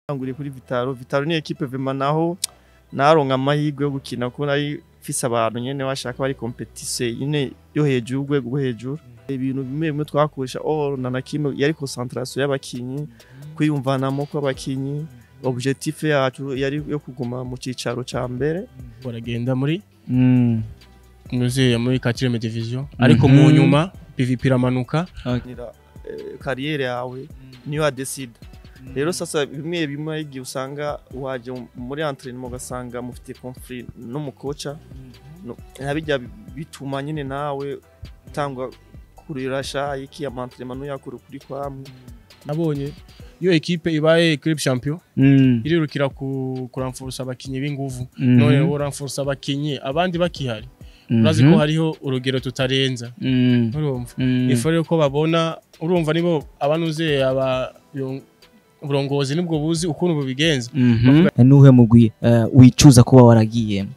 nguriye kuri Vitaro Vitaro ni equipe vema naho naronka amahirwe yo gukina ko nari fise abantu nyene bashaka bari competition nyene yo hejuru urwego rwo hejuru ibintu bimwe bimwe twakoresha all na na kimwe yari concentration y'abakinyi kwiyumvanamo kw'abakinyi objectif yacu yari yo kuguma mu cicaro ca mbere baragenda muri Mm. muzeya muri 4 division ariko mu Mhm. nyuma PVP iramanuka nira eh, kariyeri yawe niyo adesida rero sasa bimwe bimwe igihe usanga waje muri entraînement ugasanga mufite conflit n'umukoca no- nabijya bituma nyine nawe utangwa kurira shayi iki amantraînement nuyakora kuri kwamwe nabonye iyo ekipe ibaye club champion Mm. irirukira ku kuramfurusa abakinyi b'inguvu Mhm. none woramfurusa abakinyi abandi bakihari urazi ko Mhm. hariho urugero tutarenza Mm. urumva Mm. ifu rero ko babona urumva nibo abanuze aba yo- uburongozi nibwo buzi ukuntu bubigenza Mhm. nuhe mugwi eh, wicuza kuba waragiyemo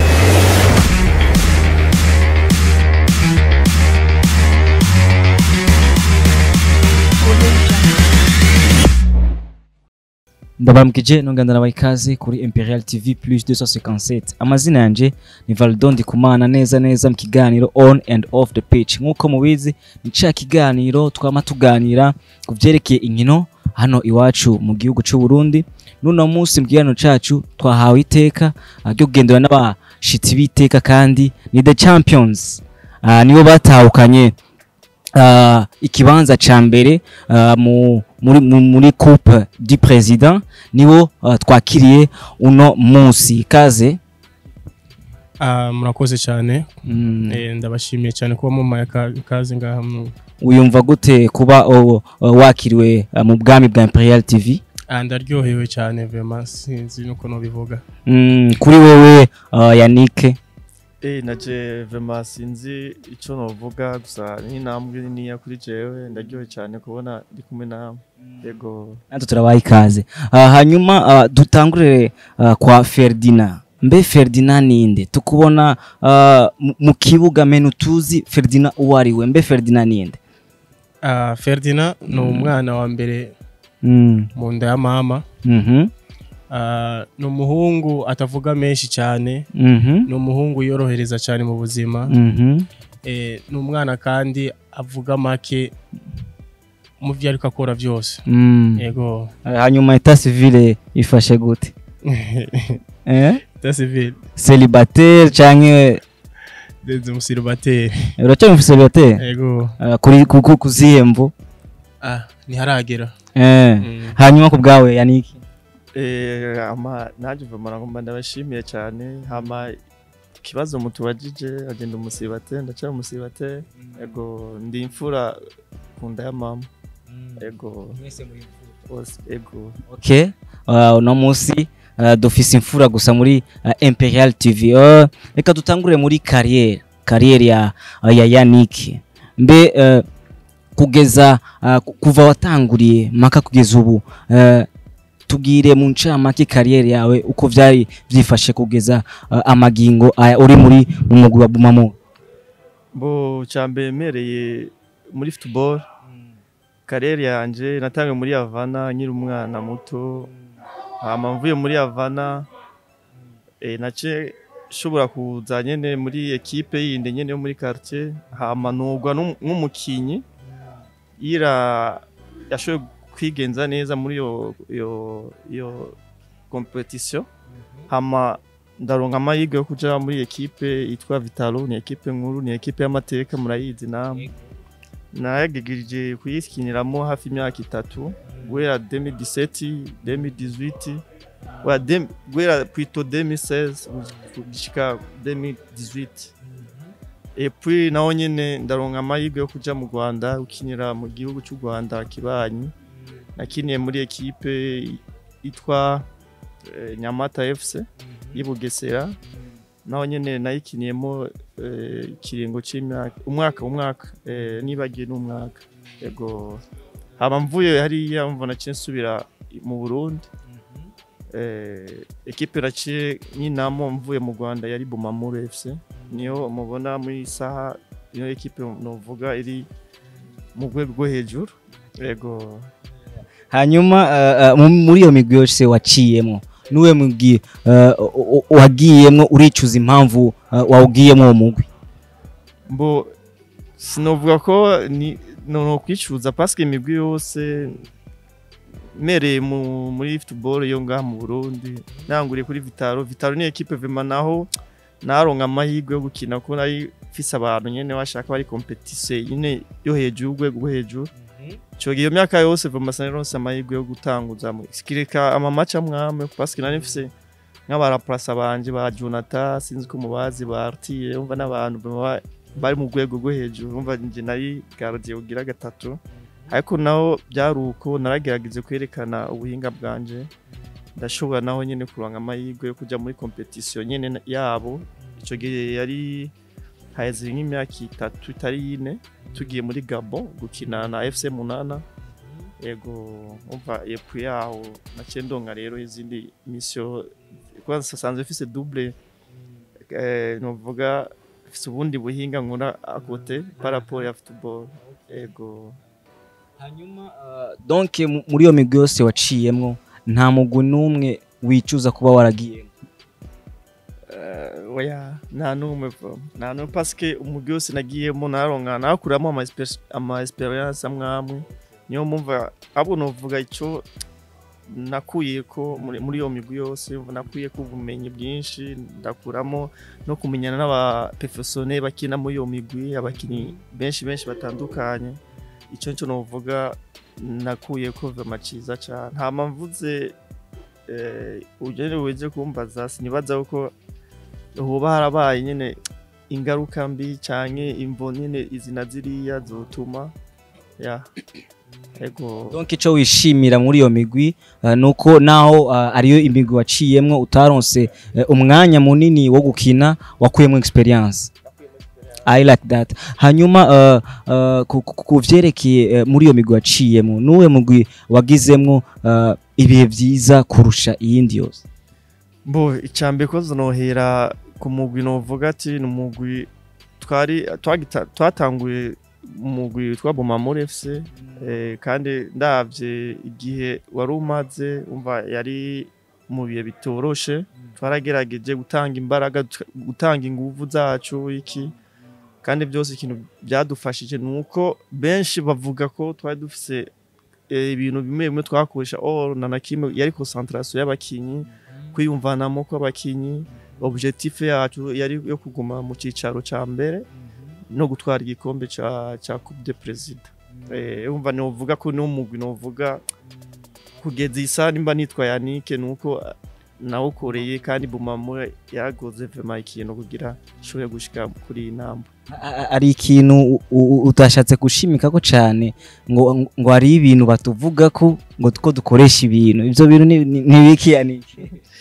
ndabaramukije nongana nabaha ikaze kuri imperial tv plus 257 amazina yanje ni valdo ndikumana neza neza mu kiganiro on and off the pitch nk'uko mubizi ni ca kiganiro twama tuganira ku vyerekeye inkino hano iwacu mu gihugu c'u Burundi nuno munsi mu kiganiro cacu twahawe iteka ah, ryo kugendera n'abashitsi b'iteka kandi ni the champions Ah, nibo batahukanye ah, ikibanza ca mbere ah, mu muri, mu- muri coupe du president nibo ah, twakiriye uno munsi kaze Ah, murakoze cyane mm. Eh, ndabashimiye cyane kuba mumaye aka- ikaze ngaha mu- uyumva gute kuba oh, oh, wakiriwe ah, mu bwami bwa imperial tv Ah, ndaryohewe cyane vema sinzi nuko nobivuga mm, kuri wewe uh, yanike eh naje vema sinzi ico novuga gusa ni intambwe niniya kuri jewe ndaryohe cyane kubona ndi kumwe nawe yego natwe turabaha ikaze uh, hanyuma uh, dutangurire uh, kwa ferdinand mbe ferdinand ninde tukubona uh, mu- mu kibuga menu tuzi ferdinand uwo ari we mbe ferdinand ninde Ah, Ferdinand ni umwana wa mbere mm. mu nda ya mama mhm, Ah, ni umuhungu atavuga menshi cyane mhm, ni umuhungu yorohereza cyane mu buzima mhm. Eh, ni umwana kandi avuga make mu byo ariko akora byose Mm. yego hanyuma eta civile ifashe gute eh? dasivile celibatere canke denze umusiribateri uracyari celibatere yego uh, kuri ku- ku- kuzihe mvu ah ntiharagera eh. Mm. hanyuma ku bwawe yaniki eh ama naje vema nagomba ndabashimiye cyane hama ikibazo mutubajije agenda umusibate ndacara umusibate ego ndi imfura ku nda ya mama ego bose ego okay uh, uno munsi uh, dufise imfura gusa muri uh, imperial tv uh, reka dutangure muri kariyeri kariyeri ya, uh, ya yannick mbe uh, kugeza uh, ku- kuva watanguriye maka kugeza ubu uh, tubwire mu ncamake kariyeri yawe uko vyari vyifashe kugeza uh, amagingo aya uri muri mu mugwi wa bumamo bo cyambere mereye muri football karere yanje natangiye muri Havana nkiri umwana muto hama mvuye muri Havana eh nace shobora kuza nyene muri equipe yindi nyene yo muri quartier hama nugwa n'um- nk'umukinyi ira yashoboye kwigenza neza muri yo yo yo competition hama ndaronka amahirwe yo kuja muri ekipe yitwa Vitalo ni ekipe nkuru ni ekipe y'amateka murayizi namwe nayagigirije kuyikiniramo hafi imyaka itatu guhera 2017 2018 wa dem- guhera plutôt 2016 gushika 2018 et puis naho nyene ndaronka amahirwe yo kuja mu Rwanda gukinira mu gihugu cy'u Rwanda kibanyi nakiniye muri ekipe itwa eh, Nyamata FC y'i Bugesera naho nyene nayikiniyemo eh, ikiringo c'imyaka umwaka umwaka eh, nibagiye n'umwaka yego haba mvuye hariya mva naciye nsubira mu Burundi eh, ekipe naciye nyinamo mvuye mu Rwanda yari Bumamuru FC niyo mubona muri iyi saha niyo ekipe novuga iri mu rwego rwo hejuru yego hanyuma uh, uh, mu- muri iyo migwi yose waciyemo nuwe mugwi uh, u- u- wagiyemwo uricuza impamvu uh, wawugiyemo uwo mugwi mbo sinovuga ko ni no kwicuza parce que imigwi yose mereye mu muri football yo ngaha mu Burundi nanguriye kuri Vitaro Vitaro ni equipe vraiment naho naronka amahirwe yo gukina ko nari fise abantu nyene bashaka bari competition nyene yo hejuru urwego rwo hejuru ico gihe iyo myaka yose vraiment sinaronse amahirwe yo gutanguza mu sikireka ama match amwame parce que nari mfise nk'abaraplasa banje ba Jonathan sinzi ko mubazi ba Artile umva n'abantu baba bari mu rwego rwo hejuru umva nje nari gardien ugira gatatu ariko naho byari uko naragerageje kwerekana ubuhinga bwanje ndashobora naho nyene kuronka amahirwe yo kuja muri competition nyene na- yabo ico gihe yari haheze nk'imyaka itatu itari ine tugiye muri Gabon gukina na FC Munana yego umva epui yaho naciye ndonka rero izindi mission kwanza sanzwe mfise double eh, novuga mfise ubundi buhinga nkora akote par rapport ya football yego hanyuma uh, donc mu- muri iyo migwi yose waciyemwo nta mugwi n'umwe wicuza kuba waragiyemo Eh, oya nta n'umwe vama nta n'umwe parce que umugwi wose nagiyemo naronka nakuramo ama espe- ama experience amwamwe niyo mumva abo novuga ico nakuye ko muri muri iyo migwi yose nakuye ko ubumenyi bwinshi ndakuramo no kumenyana n'abaprofessionnel bakina muri iyo migwi abakinyi benshi benshi batandukanye ico nico novuga nakuye ko vama ciza cane hama mvuze eh, ugene weze kumbaza sinibaza ko hoba harabaye nyene ingaruka mbi canke imvo nyene izina ziriya zotuma ya ego donc ico wishimira muri iyo migwi uh, nuko naho uh, ariyo imigwi waciyemwo utaronse uh, umwanya munini wo gukina wakuyemo experience I like that. Hanyuma uh, uh, ku- ku- ku vyerekeye uh, muri iyo migwi waciyemwo nuwe mugwi wagizemwo uh, ibihe vyiza kurusha iyindi yose mbo icambere ko zonohera ku mugwi novuga ati ni umugwi twari twagita- twatanguye umugwi witwa Bomamor FC eh, kandi ndavye igihe wari umaze umva yari mu bihe bitoroshe twaragerageje gutanga imbaraga tuka- gutanga inguvu zacu iki kandi byose ikintu byadufashije ni uko benshi bavuga ko twari dufise eh, ibintu bimwe bimwe twakoresha or na na kimwe yari concentration y'abakinyi kwiyumvanamo kw'abakinyi objectif yacu yari yo kuguma mu cicaro ca mbere no gutwara igikombe ca ca Coupe de President eh umva novuga ko no mugwi novuga kugeza isa nimba nitwa Yannick nuko nawukoreye kandi Bumamo yagoze vraiment ikintu kugira ishobore gushika kuri iyi namba A- a- ari ikintu u- u- utashatse gushimikako cane ngo ngo hari ibintu batuvuga ko ngo ko dukoresha ibintu ivyo bintu ni- ni- nibiki yaniki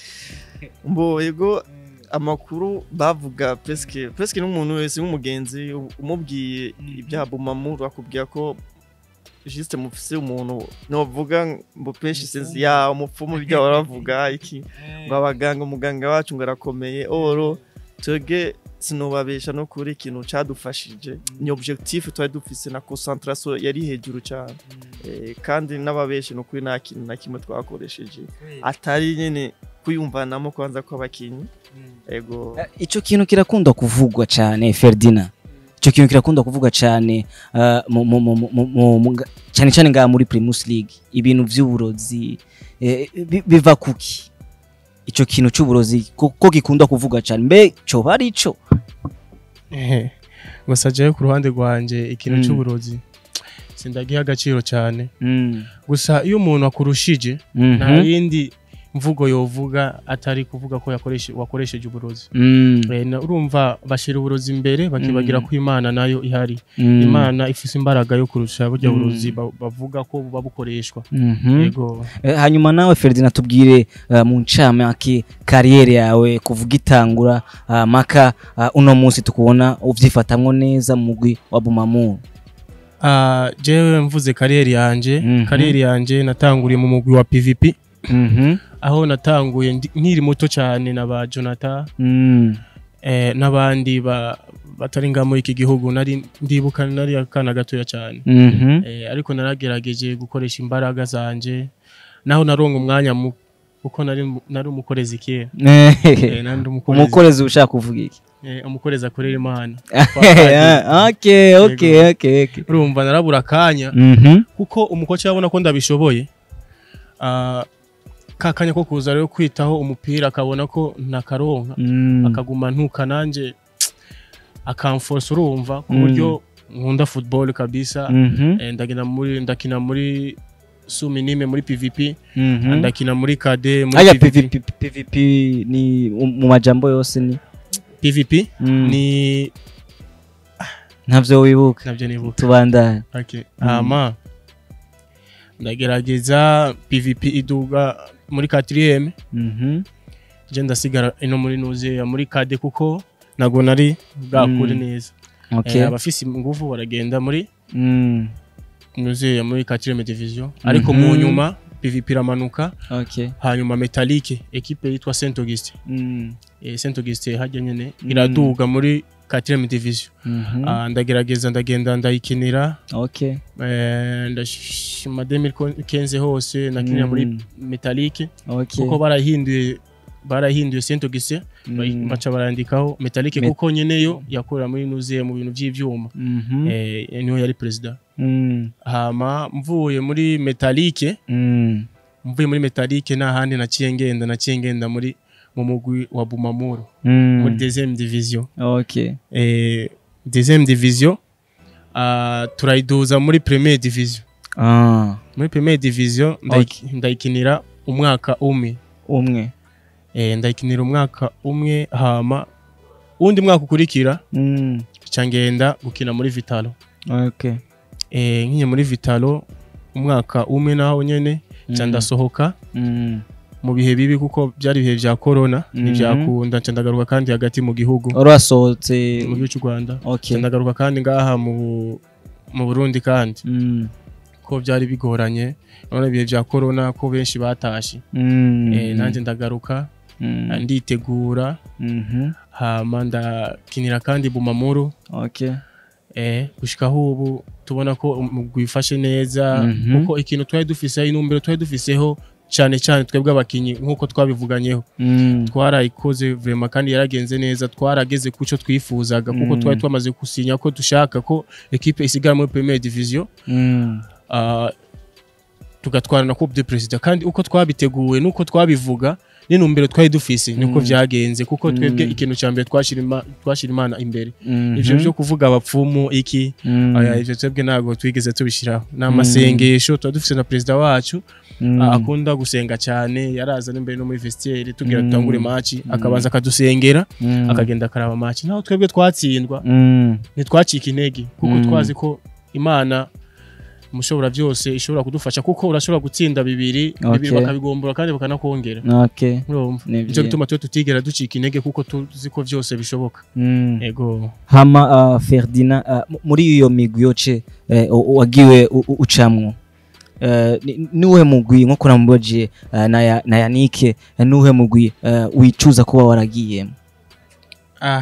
mbo yego amakuru bavuga presque presque n'umuntu wese nk'umugenzi umubwiye ibya Bumamo akubwira ko juste mufise umuntu novuga mbo penshi sinzi ya umupfumu ibyo baravuga iki ngo abaganga umuganga wacu ngo arakomeye oro twebwe sinubabesha no kuri ikintu cadufashije ni objectif twari dufise na concentration yari hejuru cyane Eh, kandi n'ababeshi no kuri nta kintu na kimwe twakoresheje atari nyene kwiyumvanamo kwanza kw'abakinyi ego Eh, ico kintu kirakunda kuvugwa cane Ferdinand ico kintu kirakunda kuvugwa cane uh, mu- mu- mu- mu- mu- mu- nga- cane cane ngaha muri Primus League ibintu vy'uburozi eh, bi- biva kuki ico kintu c'uburozi ko ko gikunda kuvugwa cane mbe coba ari ico Ehe. gusa jewe ku ruhande rwanje ikintu Mm. c'uburozi sindagiha agaciro cyane Mm. gusa iyo umuntu akurushije Mhm. nta yindi mvugo yovuga atari kuvuga ko yakoreshe wakoresheje uburozi Mm. Eh, na- urumva bashira uburozi imbere bakibagira Mm. ko imana nayo ihari Mm. imana ifise imbaraga yo kurusha burya Mm. burozi ba- bavuga ko buba bukoreshwa Mhm. yego Eh, hanyuma nawe Ferdinand tubwire uh, mu ncamake kariyeri yawe kuvuga itangura uh, maka uh, uno munsi tukubona uvyifatamwo neza mu mugwi wa Bumamuru Ah, jewe mvuze kariyeri yanje Mhm. kariyeri yanje natanguriye mu mugwi wa PVP Mhm. aho natanguye ndi- nkiri muto cyane na ba Jonathan Mm. eh, n'abandi ba- batari nga muri iki gihugu nari ndibuka nari akana gatoya cyane Mhm. eh, ariko naragerageje gukoresha imbaraga zanje naho naronga umwanya mu kuko nari nari umukorezi kera eh, nari ndi umukorezi umukorezi ushaka kuvuga iki eh, umukorezi akorera imana okay okay okay okay urumva narabura akanya Mhm. kuko umukoci yabona ko ndabishoboye ah, ka kanya ko kuza rero kwitaho umupira akabona ko ntakaronka Mm. akaguma ntuka nanje akamforce urumva ku Mm. buryo nkunda football kabisa Mhm. Eh, ndagina muri ndakina muri sumi nime muri PVP Mhm. ndakina muri KD muri Aya PVP PVP PVP ni mu majambo yose ni PVP Mm. ni ntavyo wibuka nabyo nibuka tubandanye okay hama ndagerageza PVP iduga muri 4 Mhm. je ndasigara ino muri nuze muri KD kuko nago nari bwakure Mm. neza okay Eh, abafise ingufu baragenda muri Mm. nuze muri 4 division ariko mu Mhm. nyuma PVP iramanuka okay hanyuma Metallique equipe yitwa Saint Augustin Mm. eh, Saint Augustin hajya nyene Mm. iraduga muri 4 division Mhm. Ah, ndagerageza ndagenda ndayikinira okay eh, ndashima 2015 hose nakinira muri Mm. Metallique okay kuko barahinduye barahinduye Saint Augustin Mm. baca barandikaho Metallique Met- kuko nyene yo yakorera muri nuze mu bintu by'ivyuma Mhm. eh, niho yari president Mm. hama mvuye muri Metallique Mm. mvuye muri Metallique nta handi naciye ngenda naciye ngenda muri mu mugwi wa Bumamuro Mm. muri deuxième division okay eh, deuxième division ah, turayiduza muri première division ah muri première division ndayiki- ndayikinira umwaka umwe umwe eh, ndayikinira umwaka umwe hama uwundi mwaka ukurikira Mm. ca ngenda gukina muri Vitalo okay eh, nkinye muri Vitalo umwaka umwe naho nyene ca Mm. ndasohoka Mm. mu bihe bibi kuko byari ibihe vya corona Mhm. ntivyakunda ca ndagaruka kandi hagati mu gihugu wari wasohotse mu gihugu cy'u Rwanda ca okay ndagaruka kandi ngaha mu mu Burundi kandi Mm. ko byari bigoranye none ibihe vya corona ko benshi batashe Mm. eh, nanjye ndagaruka Mm. nditegura Mhm. hama ndakinira kandi Bumamuru okay eh, gushikaho ubu tubona ko umugwi wifashe neza Mhm. kuko ikintu twari dufiseho inumbero twari dufiseho cyane cyane twebwe abakinyi nk'uko twabivuganyeho Mm. twarayikoze vrema kandi yaragenze neza twarageze ku cyo twifuzaga kuko Mm. twari twamaze gusinya ko dushaka ko ekipe isigara muri première division Mm. ah, tugatwara na coupe de president kandi uko twabiteguwe nuko twabivuga n'intumbero twari dufise niko Mm. vyagenze kuko twebwe Mm. ikintu ca mbere twashira ima- twashira imana imbere Mhm. ivyo vyo kuvuga abapfumu iki Mm. aya ivyo twebwe ntabwo twigeze tubishiraho ni amasengesho tuba dufise na perezida wacu Mm. a- akunda gusenga cyane yaraza n'imbere no muri vestiaire tugira Mm. dutangure maci Mm. akabanza akadusengera Mm. akagenda akaraba maci naho twebwe twatsindwa Mm. ntitwacika intege kuko Mm. twazi ko imana umushobora byose ishobora kudufasha kuko urashobora gutsinda bibiri bibiri Okay. bakabigombora kandi bakanakongera okay urumva Ni nicyo vyiza. gituma twe tutigera ducika intege kuko tuzi ko byose bishoboka Mm. ego hama uh, Ferdinand uh, m- muri iyo migwi yoce uh, u- wagiwe u- u- ucamwo Uh, ni- niwuhe mugwi nko kuramubajije uh, na, ya, na yanike uh, niwuhe mugwi uh, wicuza kuba waragiyemo ah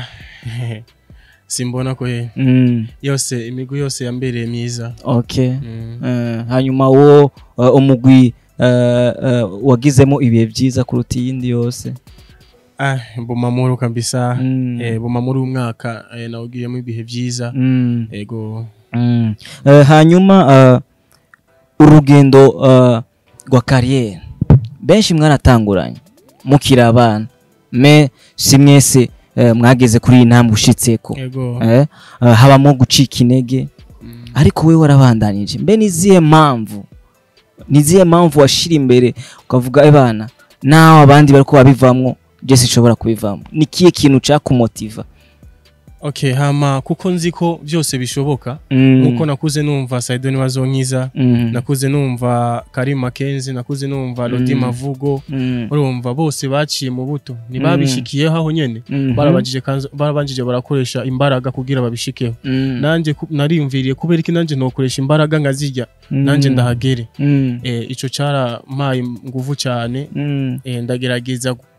simbona ko ye mm. yose imigwi yose yambereye myiza okay Mm. uh, hanyuma wo uh, umugwi uh, uh, wagizemo ibihe byiza kuruta iyindi yose ah bumamuru kabisa mm. eh, bumamuru umwaka eh, nawugiyemo ibihe byiza mm. ego Mm. Uh, hanyuma uh, urugendo uh, rwa kariyeri benshi mwaratanguranye mukiri abana me si mwese uh, mwageze kuri iyi ntambwe ushitseko ego eh? uh, habamo gucika intege Mm. ariko we warabandanije mbe nizihe mpamvu nizihe mpamvu washira imbere ukavuga abana nawe abandi bariko babivamwo je sinshobora kubivamo ni kihe kintu cakumotiva okay hama kuko nzi ko byose bishoboka Mm. nkuko nakuze numva Saidoni Wazonkiza Mm. nakuze numva Karim Makenzi nakuze numva Lodi Mm. Mavugo Mm. urumva bose baciye mu buto ntibabishikiyeho aho nyene Mhm. barabajije kanzo- barabanjije barakoresha imbaraga kugira babishikeho Mm. nanje ku- nariyumviriye kubera iki nanje nokoresha imbaraga nkazirya nanje ndahagere Mm. eh, ico carampaye nguvu cyane Mm. eh, ndagerageza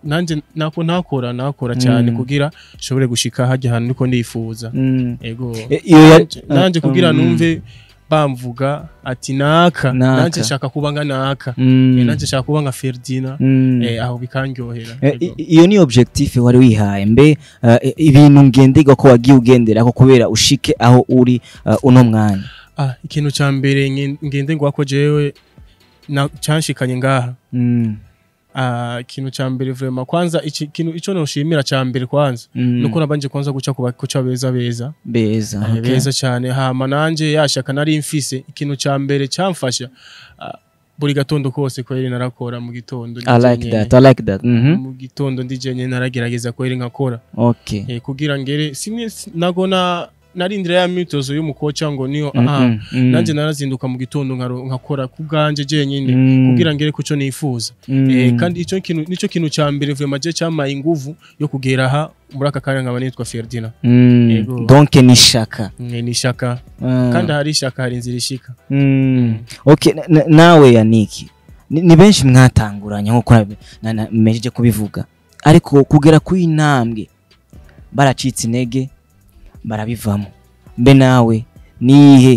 nanje nako nakora nakora cyane Mm. kugira nshobore gushika hajya ahantu niko ndifuza Mm. ego E- iyo ya- Nanje- nanje kugira Mm. numve bamvuga ati naka Naka. nanje nshaka kuba nka naka Mm. Eh, nanje nshaka kuba nka Ferdinand Mm. eh, aho bikanryohera Eh, Ego. i- iyo ni objectif wari wihaye mbe eh, ibintu ngenderwa ko wagiye ugendera ko kubera ushike aho uri eh, uno mwanya ah ikintu ca mbere nge- ngende ngwako jewe na canshikanye ngaha Mm. ah ikintu ca mbere vraiment kwanza iki kintu ico noshimira ca mbere kwanza Mm. nuko nabanje kwanza guca kuba kuca beza beza beza Eh, okay. beza cyane hama nanje yashaka nari mfise ikintu ca mbere camfasha ah, buri gatondo kose kweri narakora mu gitondo I like ndi that jenyene. I like that mhm mu gitondo ndi jenye naragerageza kweri nkakora okay eh, kugira ngere simwe si- nagona narindira ya myitozo y'umukoca ngo niyo Mm, aha mm, mm. nanje narazinduka mu gitondo nkaro- nkakora ku bwanje jenyine Mm. kugira ngere kuco nifuza Mm. eh, kandi ico kintu nico kintu ca mbere vraiment je cyamaye inguvu yo kugera aha muri aka kanya nkaba nitwa Ferdinand Mm. Yego. donc ni shaka Eh, ni ishaka Ah. kandi hari ishaka hari inzira ishika Mm. okay na- na- nawe yaniki ni, ni benshi mwatanguranye nkuko nabe- na- na- mmejeje kubivuga ariko kugera ku intambwe baracitse intege barabivamo mbe nawe nihe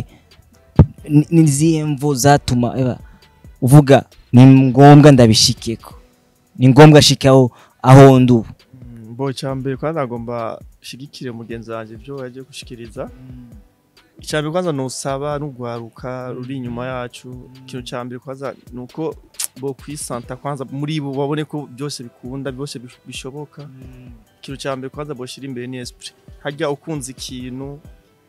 ni- ni izihe mvo zatuma eba, uvuga ni ngombwa ndabishikeko ni ngombwa shikaho aho ndi ubu Mm, mbo cyambere kwanza agomba shigikire mugenzi wanje ibyo yagiye gushikiriza icyambere kwanza nusaba n'ugwaruka ruri inyuma yacu ikintu cyambere kwanza nuko bo kwisanta kwanza muri bo babone ko byose bikunda byose bish- bishoboka ikintu cyambere kwanza boshira imbere ni esprit hajya ukunze ikintu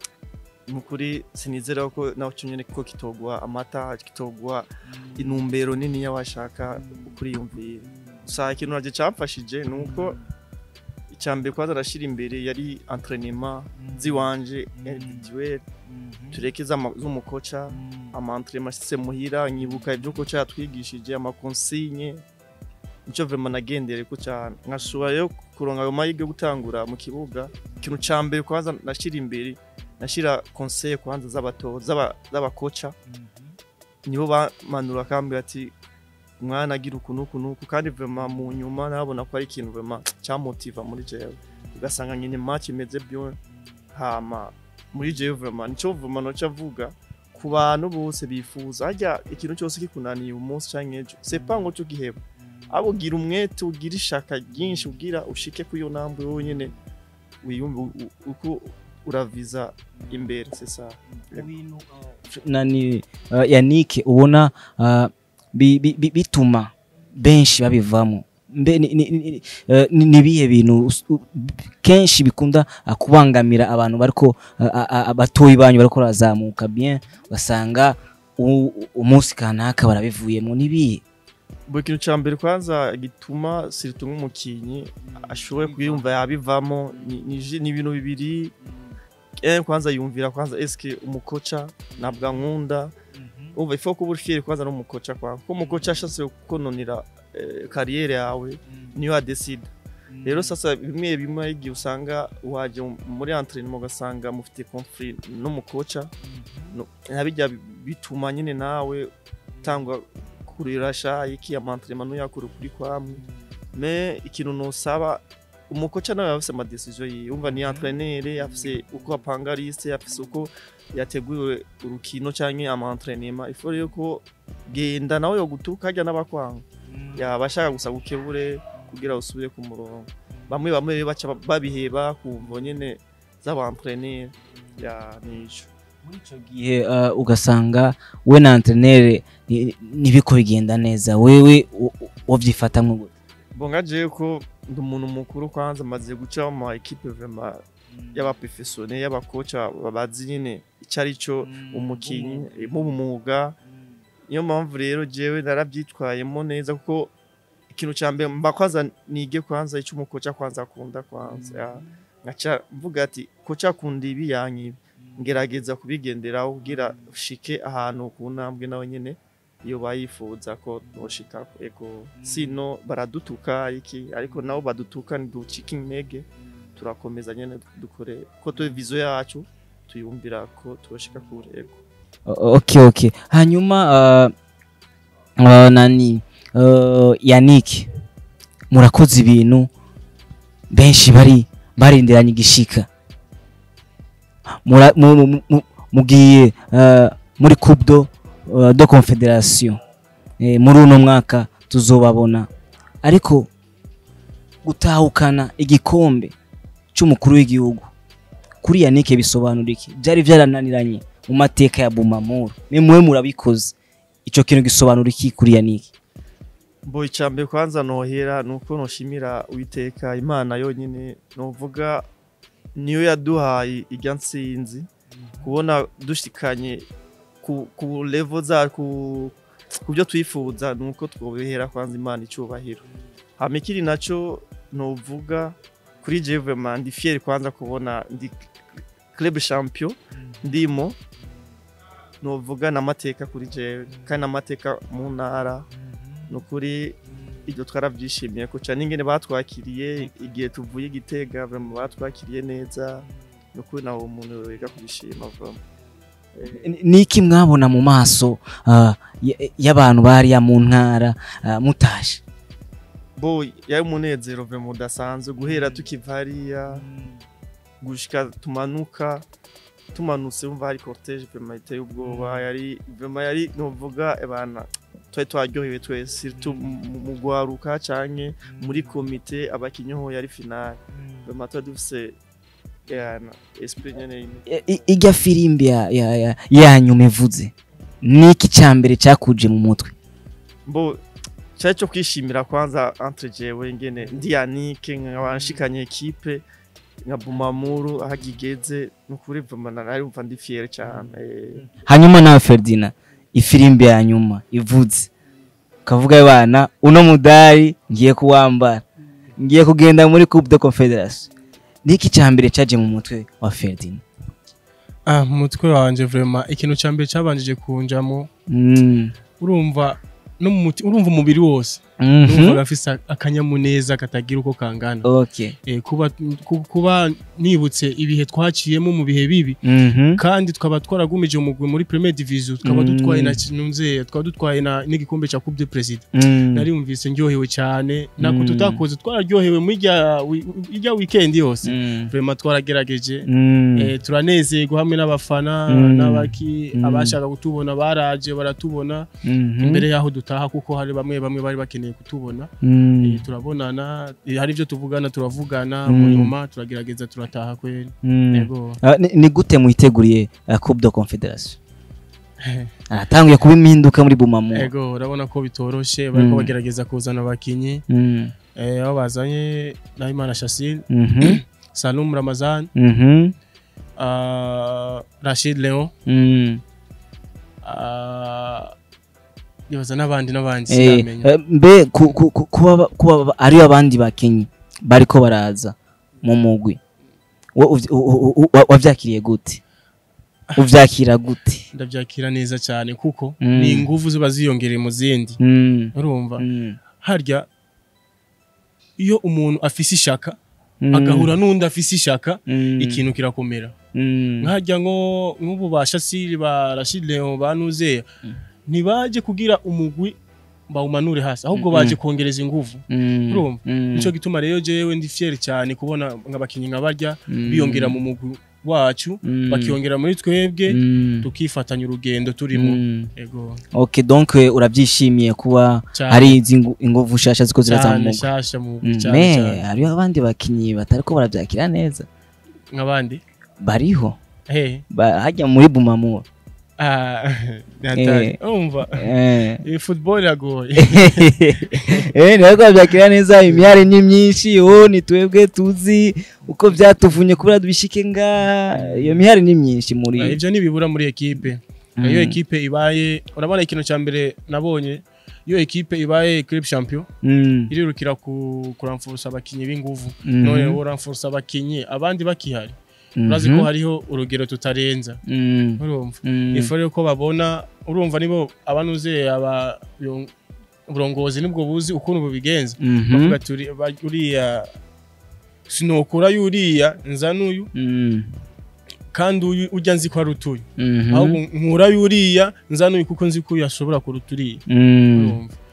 nukuri sinizera ko nawe cyonyine ko kitogwa amata kitogwa inumbero nini y'abashaka kuriyumvira gusa ikintu naje cyamfashije nuko icyambere kwanza arashyira imbere yari entraînement ziwanje individuel tureke z'ama- z'umukoca amantrema ashitse muhira nyibuka ibyo koca yatwigishije amakonsigne nicyo vraiment nagendere ko cyane nkashobora rero kuronka ayo mahirwe yo gutangura mu kibuga ikintu ca mbere kwanza nashyira imbere nashyira conseil kwanza z'abato z'aba- z'abakoca nibo bamanura akambwira ati mwana agira uku n'uku n'uku kandi vraiment mu nyuma nabona ko ari ikintu vraiment cyamotiva muri jewe ugasanga nyine match imeze byo hama muri jewe vraiment nico vraiment noca avuga ku bantu bose bifuza harya ikintu cyose kikunaniye umunsi canke ejo c'est pas ngo cyo giheba abo gira umwete ugira ishaka ryinshi ugira ushike ku iyo ntambwe wowe nyene wiyumve u- u- uko uraviza imbere c'est ça nani uh, yanike ubona uh, bi- bi- bi- bituma benshi babivamo mbe ni- ni- ni- eh, ni ni ibihe bintu us- u- kenshi bikunda uh, kubangamira abantu bariko uh, uh, uh, batoyi banyu bariko barazamuka bien ugasanga u- u- umunsi kanaka barabivuyemo nibihe buri kintu cya mbere kwanza gituma siritu nk'umukinnyi ashoboye kuyumva yabivamo ni- ni ji- ni ibintu bibiri eh, kwanza yumvira kwanza eske umukoca ntabwo ankunda umva ifu kuba uri fieri kwanza n'umukoca kwa ko umukoca ashatse kukononera eh, kariyeri yawe niyo adesida rero sasa bimwe bimwe hari igihe usanga waje muri entraînement ugasanga mufite conflit n'umukoca no- nabijya bituma nyine nawe utangwa kurirasha iki amantrema nuyakura kuri kwamwe me ikintu nusaba umukoca nawe yafise amadecision yiwe umva ni entraîneur yafise uko apanga liste yafise uko yateguye urukino canke amantrenema ifo rero ko genda nawe yogutuka harya n'abakwanga yaba ashaka gusa gukebure kugira usubire ku murongo bamwe bamwe rero baca babiheba kumvo nyene z'abantreneur ya nico muri icyo gihe uh, ugasanga we na antrenere ntibiko bigenda neza wewe u- u- wavyifatamwo gute bonga jewe ko ndi umuntu mukuru kwanza maze guca mu ma equipe vraiment y'abaprofessionnel y'abakoca babazi nyine icyo ari cyo umukinnyi mu mwuga niyo mpamvu rero jewe narabyitwayemo neza kuko ikintu cya mbere mba kwanza nige kwanza icyo umukoca kwanza akunda kwanza ya. ngaca mvuga ati koca akunda ibi yanyibi ngerageza kubigenderaho kugira ushike ahantu ku ntambwe nawe nyine iyo bayifuza ko noshika ego sino baradutuka iki ariko nabo badutuka ntiducike intege turakomeza nyine dukore ko tuwe vizo yacu tuyumvira ko turoshika kure ego O- okay okay hanyuma uh, uh, nani uh, yannick murakoze ibintu benshi bari barindiranye igishika Mura- mu- mu- mu- mugiye eh, muri coupe do, eh, do confederation Eh, muri uno mwaka tuzobabona ariko gutahukana igikombe cy'umukuru w'igihugu kuri yanike bisobanura iki byari byarananiranye mu mateka ya bumamuru mwe murabikoze icyo kintu gisobanura iki kuri yanike mbo icambere kwanza nohera nuko noshimira uwiteka imana yonyine novuga niyo yaduhaye irya nsinzi kubona dushikanye ku, ku level za ku ku byo twifuza nuko twobihera kwanza imana icubahiro hama ikiri naco novuga kuri jewe vraiment ndi fier kwanza kubona ndi club champion ndimo novuga n'amateka kuri jewe kandi n'amateka mu ntara nukuri ibyo twarabyishimiye kuca n'ingene batwakiriye igihe tuvuye igitega vraiment batwakiriye neza nukuri nawe umuntu wiga kubishima vraiment Eh, Ni- niki mwabona mu maso ah, y- y'abantu bariya mu ntara ah, mutashe bo yari umunezero vraiment udasanzwe guhera tukiva hariya gushika tumanuka tumanutse wumva hari cortege vraiment iteye ubwoba yari vraiment yari novuga ebana twari twaryohewe twese surtout mu- mu gwaruka canke muri komite abakinyi ho yari finale vraiment twari dufise yana esprit nyene imwe I- i- ijya firimbi ya- ya- ya- yanyuma ivuze niki cya mbere cyakuje mu mutwe mbo cyari cyo kwishimira kwanza entre jewe ngene ndi Yannick nk'abanshikanye equipe nka Bumamuru aho agigeze nukuri vraiment nari umva ndi fier cyane Eh, hanyuma nawe Ferdinand ifirimbi ya nyuma ivuze kavuga bana uno mudari ngiye kuwambara ngiye kugenda muri coupe de confederation niki cya mbere cyaje mu mutwe wa Ferdinand ah mu mutwe wanje vraiment ikintu cya mbere cyabanjije kunjamo mm. urumva no mu muti- urumva umubiri wose mhm. urumva gafise akanyamuneza katagira uko kangana okay Eh, kuba ku- kuba nibutse ibihe twaciyemo mu bihe bibi mhm kandi tukaba twaragumije umugwi muri premier division tukaba Mm. dutwaye na nunze tukaba dutwaye na n'igikombe cya coupe de president Mm. nariyumvise ndyohewe cyane nako Mm. tutakoze twararyohewe muri irya wi- irya weekend yose Mm. vraiment twaragerageje Mm. Eh, turanezerwa hamwe n'abafana Mm. n'abaki Mm. abashaka kutubona baraje baratubona Mhm. imbere yaho dutaha kuko hari bamwe bamwe bari bakeneye kutubona Mm. Eh, turabonana eh, hari ibyo tuvugana turavugana Mm. mu nyuma turagerageza turataha kweli Mm. yego Ah, ni- ni gute muyiteguriye uh, coupe de confederation aratanguye kuba impinduka muri bumamu yego urabona ko bitoroshe bariko Mm. bagerageza kuzana abakinyi Mm. eh, aho bazanye Nahimana Shasil Mhm. Salum Ramazan Mhm. ah, Rashid Leon Mm. ah, nibaza n'abandi n'abandi Eh, sinamenya eh, mbe ku- ku- ku- kuba ba- kuba ba- ariyo abandi bakinyi bariko baraza mu mugwi Wo- uvy- u- u- u- wa- wavyakiriye gute uvyakira gute ndabyakira neza cyane kuko Mm. ni ingufu ziba ziyongereye mu zindi Mm. urumva Mm. harya iyo umuntu afise ishaka Mm. agahura n'undi afise ishaka Mm. ikintu kirakomera Mm. nkajya nko nk'ubu ba shasiri ba Rashid Leon ba Nuzeya ntibaje kugira umugwi bawumanure hasi ahubwo baje kongereza ingufu Mm. urumva? Mm. nico gituma rero jewe ndi fier cyane kubona nk'abakinyi nka barya Mm. biyongera mu mugwi wacu Mm. bakiyongera muri twebwe Mm. tukifatanya urugendo turimo Mm. ego okay donc eh, urabyishimiye kuba Cyane. hari izi ngu- inguvu shasha ziko ziraza mu cyane mugwi shasha mu Mm, cyane me cyane hariho abandi bakinyi batariko baravyakira neza nk'abandi bariho he Ba- hajya muri bumamu ah natari umva eh iyi football iragoye eh ntabwo bavyakira neza imyari ni myinshi oh ni twebwe tuzi uko vyatuvunye kubera dubishike nga iyo mihari ni myinshi Ah, muri ivyo ntibibura muri ekipe Mm. iyo ekipe ibaye urabona ikintu cya mbere nabonye iyo ekipe ibaye club champion Mm. irirukira ku kuramfurusa abakinyi b'inguvu Mhm. none uramfurusa abakinyi abandi bakihari Mhm. urazi ko hariho urugero tutarenza Mm. urumva Mm. ifu rero ko babona urumva nibo abanuze aba yon- uburongozi nibwo buzi ukuntu bubigenza Mhm. bavuga turi ba- uriya sinokura yuriya nza n'uyu Mm. kandi uyu ujya nzi ko ari utuyu Mhm. ahubwo nkura yuriya nza n'uyu kuko nzi ko uyu ashobora kuruta uriya Mm. urumva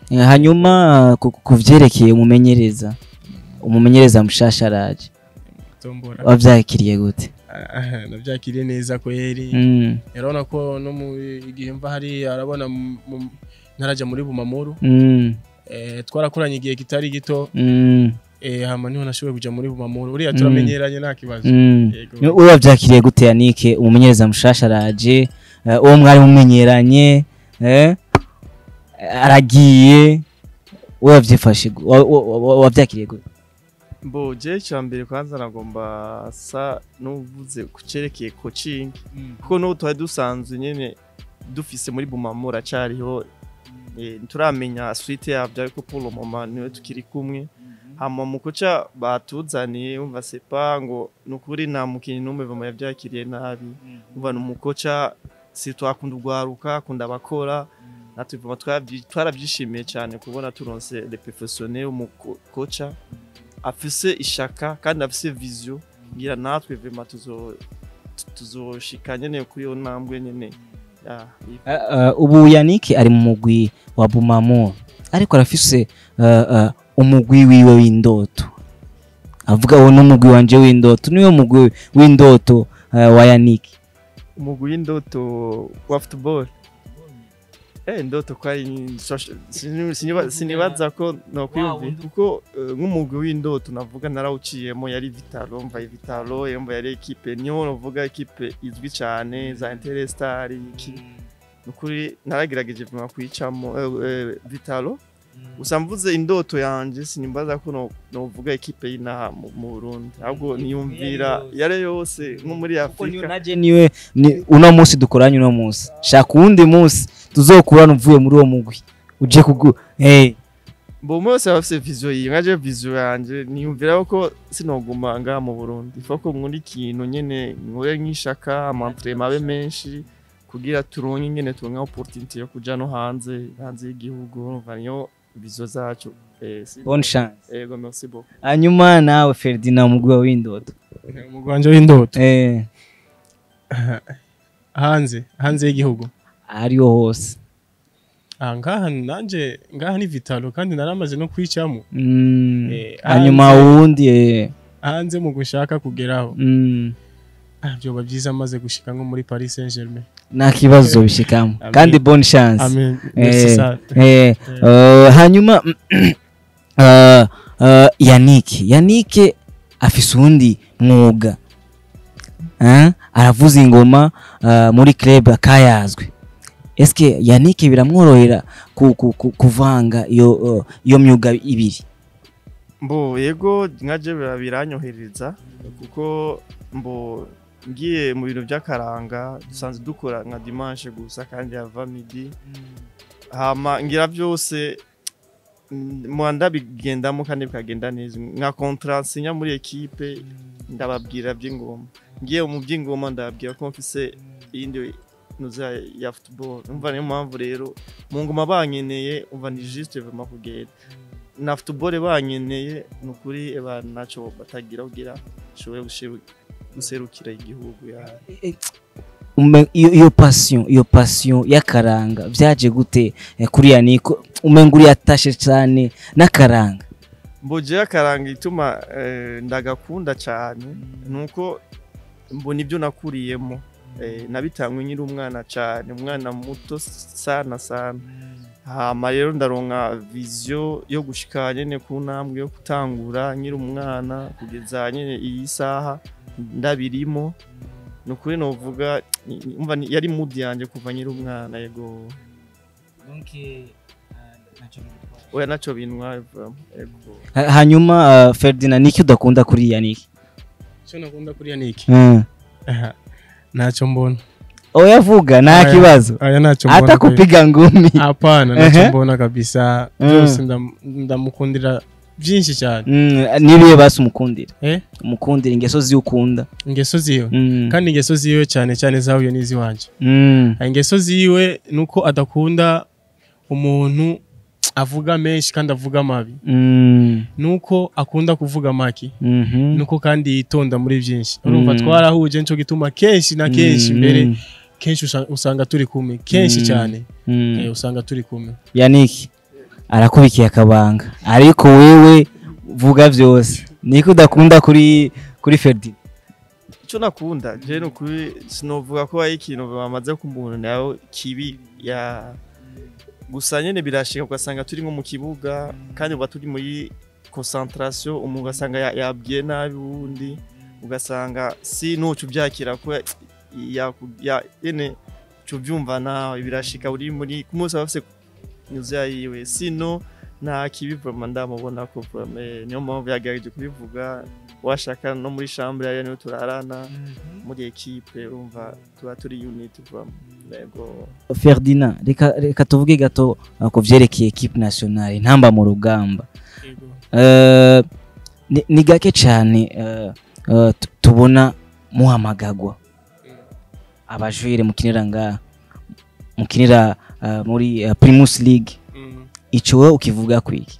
Eh, hanyuma ku- ku vyerekeye umumenyereza umumenyereza mushasha araje tombora wavyakiriye gute Ah, nabyakiriye neza kweri Mm, urabona ko no mu igihe mva hari arabona mu- mu- ntarajya muri bumamuru mm, eh, twarakoranye igihe kitari gito mm, eh, hama niho nashoboye kuja muri bumamuru uriya turamenyeranye nta kibazo mm. Yego. we wavyakiriye gute yanike umumenyereza mushasha araje eh, uwo mwari mumenyeranye eh, aragiye we wavyifashe gu- wa- wa- wa- wavyakiriye gute mbo je cya mbere kwanza nagomba sa n'uvuze ku cerekeye coaching kuko n'ubu twari dusanzwe nyene dufise muri bumamura acariho eh, turamenya suite yavyo ariko pour le moment niwe tukiri kumwe hama mu kuca batuzaniye umva sepa ngo nukuri nta mukinyi n'umwe vama yavyakiriye nabi umva ni umukoca si twakunda urwaruka akunda abakora natwe vama twavyi- twaravyishimiye cyane kubona turonse le professionnel umukoca afise ishaka kandi afise vision ngira natwe vema tuzo tuzoshika nyene kuri iyo ntambwe nyene ya Eh, eh, ubu yanike ari mu mugwi wa bumamur ariko arafise eh, eh, umugwi wiwe w'indoto avuga uwo n'umugwi wanje w'indoto niwe mugwi w'indoto eh, wa yanike umugwi w'indoto wa football eh ndoto kwa siniba- sinibaza ko nokwiyumvira kuko eh, nk'umugwi w'indoto navuga narawuciyemo yari Vitalo mva Vitalo yumva yari equipe niho novuga equipe izwi cyane za Interstar iki nukuri naragerageje vuma kuyicamo eh, eh, Vitalo gusa mvuze indoto yanje sinimbaza ko no- novuga equipe y'inaha mu mu Burundi ahubwo niyumvira yare yose nko muri Afrika naje niwe ni uno munsi dukoranye uno munsi shaka uwundi munsi tuzokurana uvuye muri uwo mugwi uje kugu hey. Bo umwe wese aba afise vision yiwe nkaje vision yanje niyumvira ko sinoguma ngaha mu Burundi ifa ko nkunda ikintu nyene nkore nk'ishaka amantrema abe menshi kugira turonke nyene turonke opportunity yo kuja no hanze hanze y'igihugu urumva niyo vision zacu eh, si- bonne chance ego merci beaucoup hanyuma nawe Ferdinand umugwi wawe w'indoto umugwi wanje w'indoto eh hanze hanze y'igihugu ariho hose Ah, ngaha nanje ngaha ni vitalo kandi naramaze no kwicamo mm. Eh, hanyuma hanze- uwundi eh. hanze mu gushaka kugeraho mm. Ah, byoba byiza maze gushika nko muri Paris Saint-Germain nta kibazo bishikamo Amen. kandi bonne chance amen Eh, merci sana eh, eh, hanyuma uh, uh, yanike yanike afise uwundi mwuga eh? aravuza ingoma uh, muri club akayazwe eske yanike biramworohera ku, ku, ku, kuvanga iyo uh, iyo myuga ibiri mbo yego nkaje bira- biranyohereza kuko mbo ngiye mu bintu by'akaranga dusanzwe dukora nka dimanche gusa kandi yava midi hama ngira byose mm, mwanda bigendamo kandi bikagenda neza nka contrat sinya muri equipe ndababwira by'ingoma ngiye mu by'ingoma ndababwira ko mfise iyindi nuza ya football umva niyo mpamvu rero mu ngoma bankeneye umva ni juste vraiment kugenda na football bankeneye ni ukuri eba naco batagira kugira nshobore gushiru- guserukira igihugu ya Ume- iyo iyo passion iyo passion y'akaranga vyaje gute eh, kuri yanike umenga uri yatashe cyane n'akaranga mboje akaranga ituma eh, ndagakunda cyane nuko mbona ibyo nakuriyemo eh, nabitangwe nkiri umwana cyane umwana muto sana sana hama rero ndaronka vision yo gushika nyene ku ntambwe yo gutangura nkiri umwana kugeza nyene iyi saha ndabirimo ni ukuri novuga ni- ni- umva ni- yari mood yanje kuva nkiri umwana yego oya naco bintwaye vraiment, yego Ha- hanyuma uh, Ferdinand niki udakunda kuri yanike icyo nakunda kuri Yannick mm. Aha, ntacyo mbona oya vuga nta Aya. kibazo aya ntacyo mbona hata kweli. kupiga ngumi hapana ntacyo Ehe. mbona kabisa Mm. byose ndam- ndamukundira byinshi cyane mm, nibiye basi umukundira eh umukundira ingeso ziukunda ingeso ziwe mm. kandi ingeso ziwe cyane cyane zahuye n'iziwanje mm. ingeso ziwe nuko adakunda umuntu avuga menshi kandi avuga mabi mm. nuko akunda kuvuga maki mhm. nuko kandi yitonda muri byinshi urumva Mm. twarahuje nico gituma kenshi na kenshi Mm, mbere mm, kenshi usa- usanga turi kumwe kenshi Mm. cyane mm. eh, usanga turi kumwe yanike arakubikiye akabanga ariko wewe vuga byose niko udakunda kuri kuri Ferdi icyo nakunda je ni ukuri sinovuga ko ari ikintu bamaze kumbona nawe kibi ya gusa nyene birashika ugasanga turi nko mu kibuga kandi uba turi muri concentration umuntu ugasanga ya- yabwiye nabi uwundi ugasanga si nucu byakira ko ya ya ene cyo byumva nawe birashika uri muri ku munsi bafise nyuze yiwe sino nta kibi vraiment ndamubona ko vraiment niyo mpamvu yagerageje kubivuga washaka no muri chambre yari niyo turarana muri equipe urumva tuba turi unit vraiment yego Ferdinand reka reka tuvuge gato uh, ku vyerekeye equipe nationale ntamba mu rugamba Yego. Eh, ni- ni gake cyane eh, eh, tu- tubona muhamagagwa abajure mukinira nga mukinira eh, muri eh, Primus League Mm. ico wowe ukivuga kwiki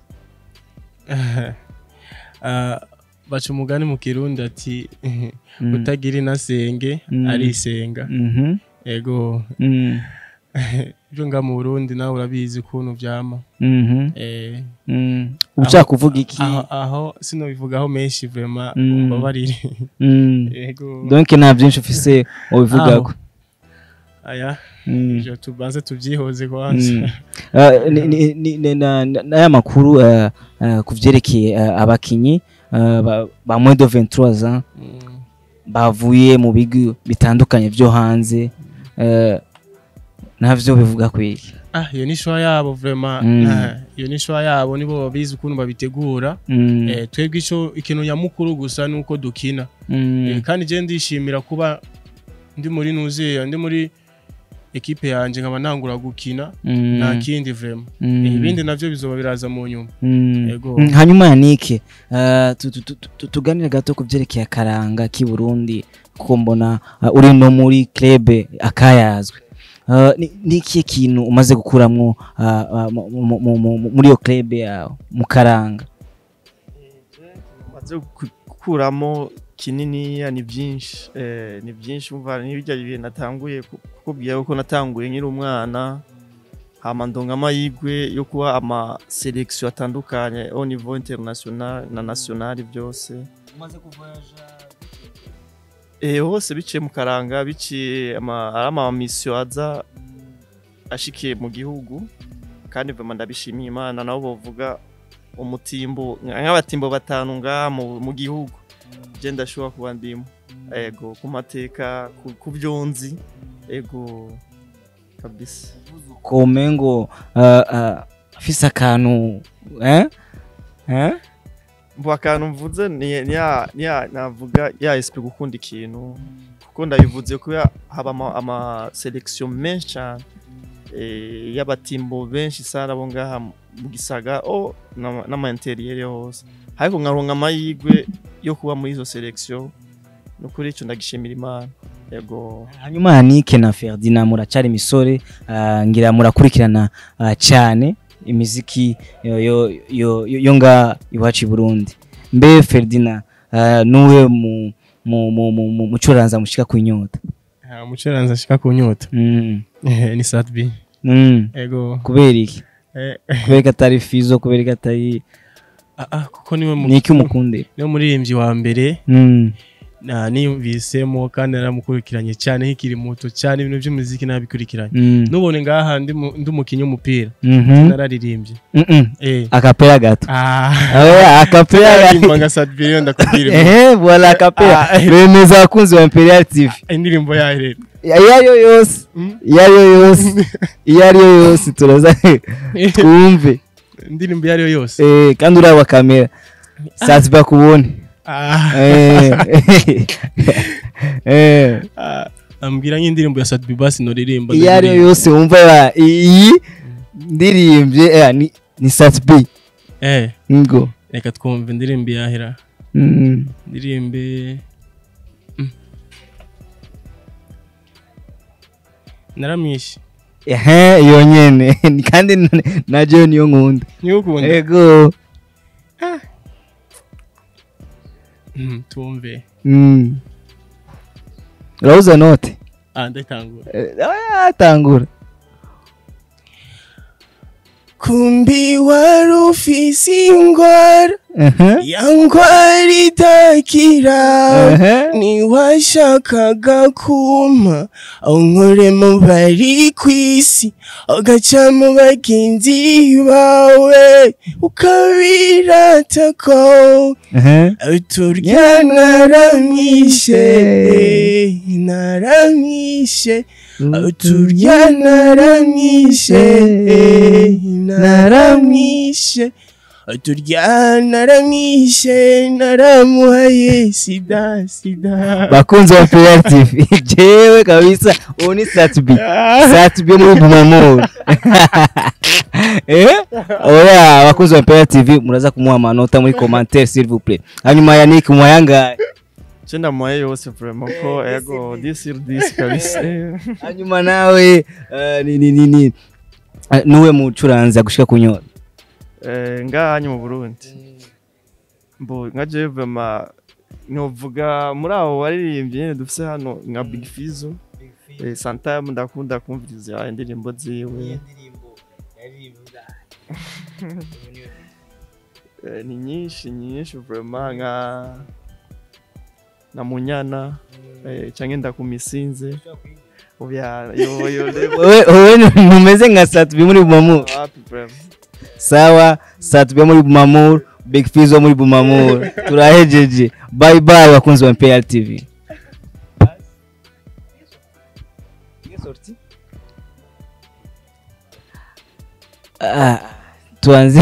Ah, baca umugani mu kirundi ati Mm. utagira inasenge Mm. arisenga Mhm. ego Mm. ibyo nga mu burundi nawe urabizi ukuntu vyama Mhm. Eh, Mm. ushaka kuvuga iki aho, aho sinobivugaho menshi vrema Mm. mbabarire Mm. ego donc nta byinshi ufise ubivugako aya Mm. ivyo tubanze tuvyihoze kwanza Mm. Uh, ni- ni- ni- ni- na- na- n'aya makuru uh, uh, ku vyerekeye uh, abakinyi uh, ba- ba moins de 23 ans Mm. bavuye mu bigo bitandukanye vyo hanze uh, navyo bivuga kwiki ah iyo ni shwa yabo vrema Mm. Ah, iyo ni shwa yabo nibo babizi ukuntu babitegura Mm. Eh, twebwe ico ikintu nyamukuru gusa nuko dukina Mm. Eh, kandi je ndishimira kuba ndi muri nuzeya ndi muri ekipe yanje nkaba nangura gukina Mm. nta kindi vrema Mm. Eh, ibindi navyo bizoba biraza mu nyuma Mm. Ego. Mm, hanyuma yanike uh, tu- tu- tu- tu- tuganire gato ku vyerekeye akaranga k'i burundi kuko mbona uh, uri no muri club akayazwe uh, ni ni ikihe kintu umaze gukuramwo uh, uh, mu- mu- mu- mu- muri iyo club yawe mu karanga maze gukuramo kininiya ni byinshi eh, ni byinshi umva n'ibijya bihe natanguye ku- kukubwira ko natanguye nkiri umwana hama ndonga amahirwe yo kuba ama selection atandukanye au niveau international na national byose eh hose biciye mu karanga biciye ama ari ama mission aza ashikiye mu gihugu kandi vraiment ndabishimiye imana nabo bovuga umutimbo nk'abatimbo batanu ngaha mu, mu gihugu je ndashobora kuba ndimo ego ku mateka ku, ku byo nzi ego kabisa komengo uh, uh, afise akantu eh? Eh? mbu akantu mvuze ni ni ya ni ya navuga ya SP gukunda ikintu kuko ndabivuze ko haba ama, ama selection menshi cyane eh, y'abatimbo benshi sana abo ngaha mu gisaga o n'ama- n'ama interieur hose ariko nkaronka amahirwe yo kuba muri izo selection no kuri ico ndagishimira imana yego hanyuma yanike na ferdinand muracari imisore uh, ngira murakurikirana uh, cyane imiziki yo, yo, yo, yo, yo nga iwacu i burundi mbe ferdinand uh, nuwe mu mu mu mu mu mucuranza mushika ku inyota Ah, umucuranzi ashika ku nyota mm. Eh, ni satbi mm. ego kubera iki Eh, kubera ko atari fizo kubera ko atari ah, ah, kuko niwe mu- niki umukunde niwe muririmbyi wa mbere mm. na niyumvisemo kandi naramukurikiranye cyane nkikiri muto cyane ibintu by'umuziki nabikurikiranye mm. nubone ngaha ndi mu- ndi umukinnyi w'umupira Mhm. nararirimbye Mm -mm. eh akapera gato ah Oya, akapera naririmba nka satbi rero ndakubwira ehe voilà akapera Ah, eh. bemeza abakunzi ba imperial tv indirimbo yayo rero iyo ari yo yose Mm. iyo ari yo yose iyo ari yo yose turaza twumve indirimbo iyo ari yo yose Eh, kandi uraba kamera sazi bakubone Ah, Eh. Eh. ah, ambwira nk'indirimbo ya satbi basi noririmba iyo ari yo yose wumva ba- iyi ndirimbye eh, ni- ni satb eh ngo reka twumve indirimbo yahera Mm. ndirimbe Mm. naramwishe ehe iyo nyene Ni kandi na- najo niyo nkunda niwe ukunda ego Mm, tumve Mm. urabuza note ah ndayitangura Eh, ah, tangura kumbi wari ufise ingwara Aha. ya ngwara idakira Aha. niwashakaga kumpa aho nkore mu bari kw'isi ugaca mu bagenzi bawe ukabirata ko Aha. turya naramwishe naramwishe turya naramwishe naramwishe turya naramwishe naramuhaye sida sida bakunzi wa PL TV jewe kabisa uwo ni Satbi Satbi muri Bumamuru eh oya bakunzi wa PL TV muraza kumuha amanota muri commentaire s'il vous plaît hanyuma Yannick muyangaye je ndamuhaye yose vraiment ko ego 10 sur 10 kabisa hanyuma nawe eh, ni ni ni ni eh, nuwe mucuranzi agushika kunyora Eh, ngahanye mu Burundi mbo nka je vraiment novuga muri abo baririmbyi nyene dufise hano nka Big Fizzo eh, Santana ndakunda kumviriza indirimbo ziwe Eh, ni nyinshi nyinshi vraiment nka na Munyana eh, canke ndakumisinze Oya, yo yo lebo wewe wewe mumeze nka Satbi muri Bumamuru wapi vraiment sawa Satbi muri Bumamuru Big Fizzo muri Bumamuru turahejeje bye bye bakunzi wa PL TV Ah, tuanze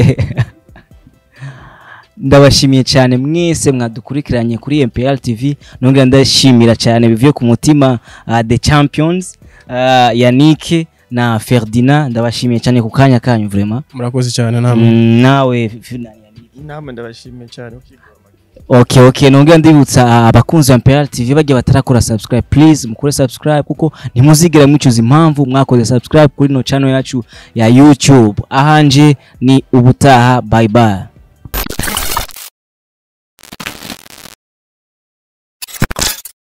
ndabashimiye cyane mwese mwadukurikiranye kuri MPL TV nongera ndashimira cyane bivuye ku mutima uh, The Champions uh, Yannick na Ferdinand ndabashimiye cyane ku kanya kanyu vraiment murakoze cyane namwe mm, nawe F- na Yannick. inama ndabashimiye cyane ukigora Okay okay nongera ndibutsa uh, abakunzi ba MPL TV bagiye batarakora subscribe please mukore subscribe kuko ntimuzigera mwicuza impamvu mwakoze subscribe kuri no channel yacu ya YouTube ahanje ni ubutaha bye bye